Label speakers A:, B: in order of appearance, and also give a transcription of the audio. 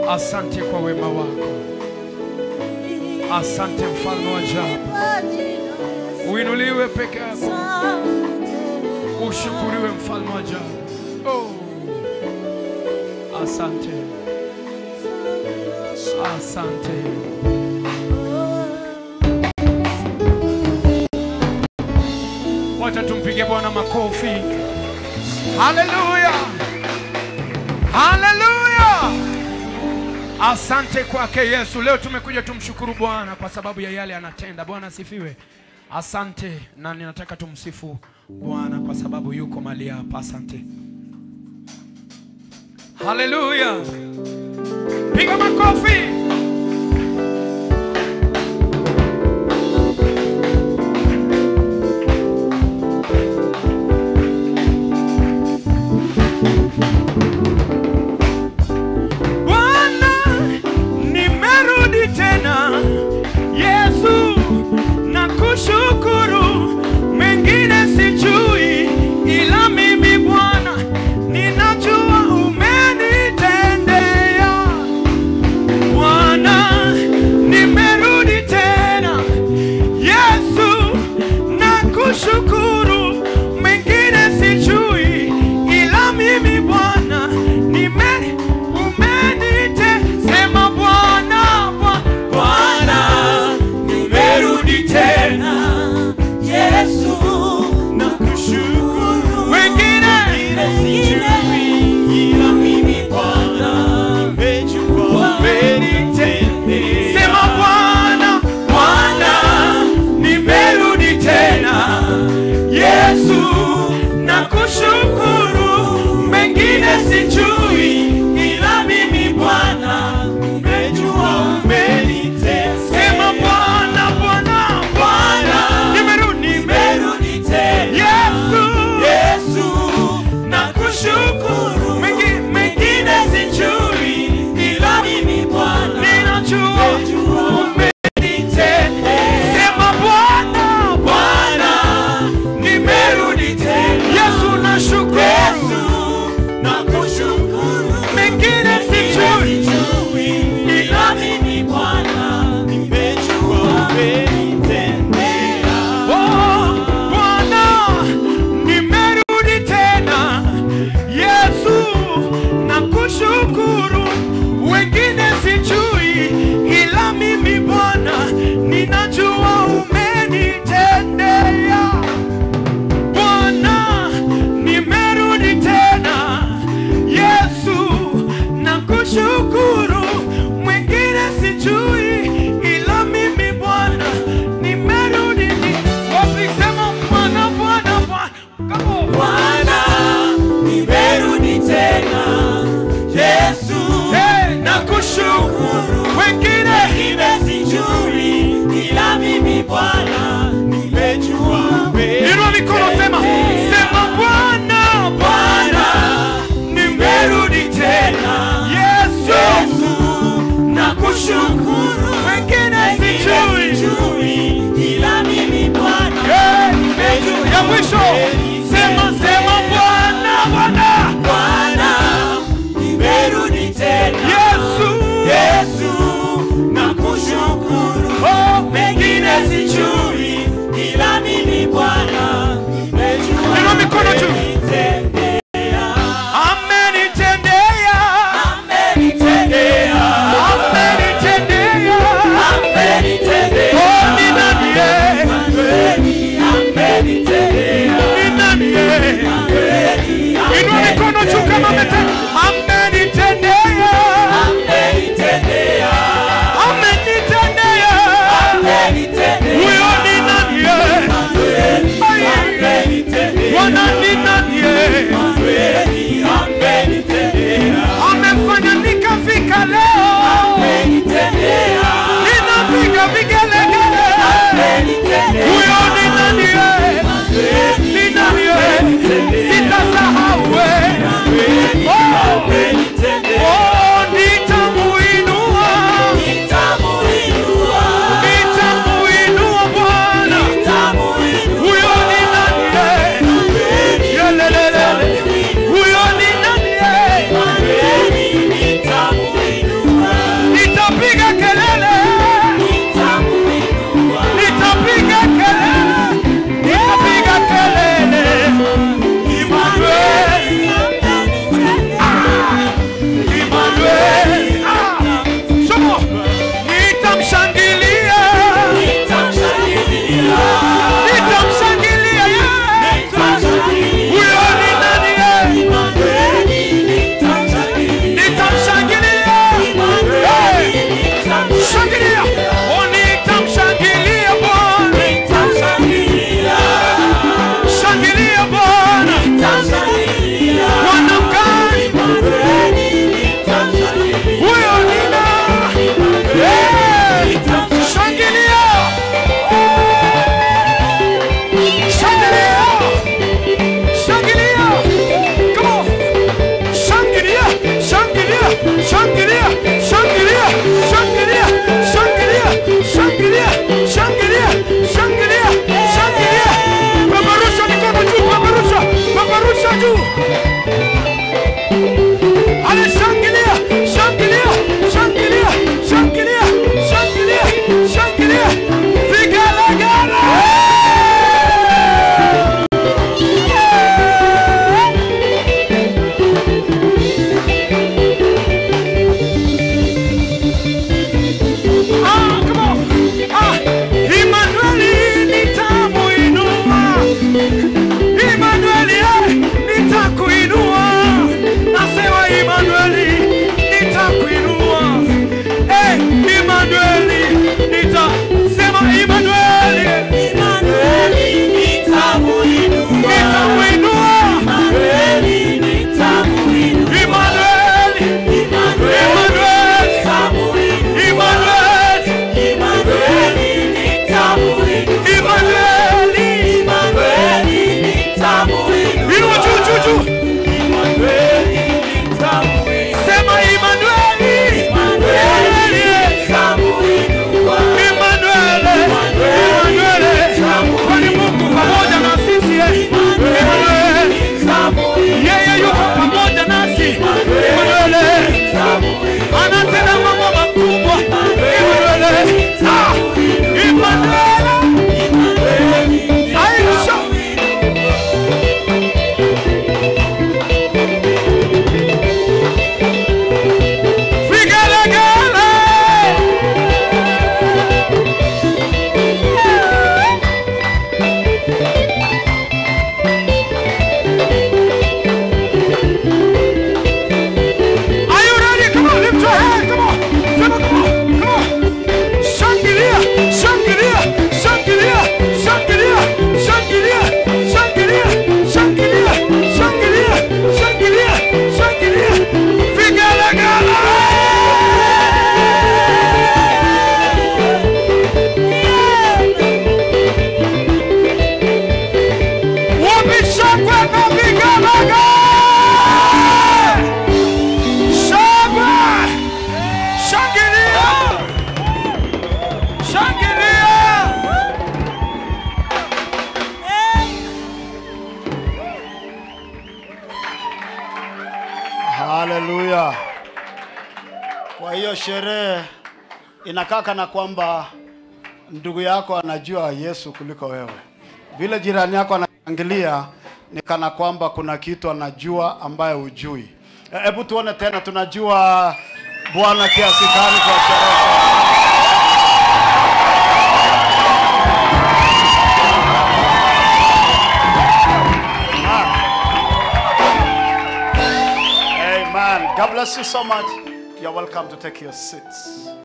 A: Asante kwa wema wako, asante mfalme wa ajabu. Uinuliwe peke yako, ushukuriwe mfalme wa ajabu. Oh, asante, asante. Wacha tumpige Bwana makofi. Haleluya, haleluya! Asante kwake Yesu. Leo tumekuja tumshukuru Bwana kwa sababu ya yale anatenda. Bwana asifiwe. Asante, na ninataka tumsifu Bwana kwa sababu yuko mahali hapa. Asante, haleluya! Piga makofi. Bwana, nimerudi tena. Yesu, nakushukuru, mengine sijui, ila mimi Bwana ninajua umenitendea. Bwana, nimerudi tena. Yesu, nakushukuru, mengine sijui, ila mimi Bwana nime umenite sema Bwana Bwa-
B: Bwana, nimerudi tena. Yesu, nakushukuru.
A: wengine
B: Ile sijui, ila mimi Bwana, nimejua umenitendea.
A: sema Bwana
B: Bwana, nimerudi tena. Yesu, nakushukuru. Mengine sijui, ila mimi Bwana, nimejua umenitendea.
A: sema Bwana Bwana
B: Bwana,
A: nimerudi
B: nimerudi tena.
A: Yesu
B: Yesu, nakushukuru.
A: Mengi-
B: Mengine sijui, ila mimi Bwana,
A: ninajua
B: nimejua umenitendea.
A: sema Bwana
B: Bwana, nimerudi tena.
A: Yesu nashukuru
B: Yesu, nakushukuru.
A: mengine sijui
B: Sijui, ila mimi Bwana, nimejua umenitendea.
A: Oh, Bwana nimerudi tena Yesu nakushukuru wengine sijui ila mimi Bwana ninajua umenitendea Bwana nimerudi tena Yesu nakushukuru mwingine sijui ila mimi Bwana nimerudi wapi sema Bwana Bwana Bwana Come on.
B: Bwana, nimerudi tena. Yesu,
A: Hey,
B: nakushukuru.
A: wengine
B: Wengine sijui, ila mimi Bwana, nimejua
A: inua mikono sema sema Bwana
B: Bwana, nimerudi tena.
A: Yesu
B: Yesu, nakushukuru.
A: wengine
B: Wengine
A: sijui
B: sijui, ila mimi Bwana,
A: Hey,
B: nimejua
A: ya mwisho sema sema Bwana Bwana
B: Bwana, nimerudi tena.
A: Yesu
B: Yesu, nakushukuru.
A: oh
B: Mengine sijui, ila mimi Bwana, nimejua
A: Inua mikono juu.
B: umenitendea.
A: amenitendea
B: Amenitendea.
A: amenitendea
B: Amenitendea.
A: oh ni nani yeye
B: Kweli, amenitendea.
A: ni nani yeye
B: Kweli,
A: inua mikono juu kama umetenda amenitendea
B: amenitendea.
A: amenitendea
B: Amenitendea.
A: huyo ni nani yeye
B: Kweli,
A: Ai.
B: amenitendea.
A: Bwana ni nani
C: Kwa hiyo sherehe inakaa kana kwamba ndugu yako anajua Yesu kuliko wewe. Vile jirani yako anashangilia ni kana kwamba kuna kitu anajua ambaye hujui. E, Hebu tuone tena, tunajua Bwana kiasi gani kwa sherehe. Amen. God bless you so much. You're welcome to take your seats.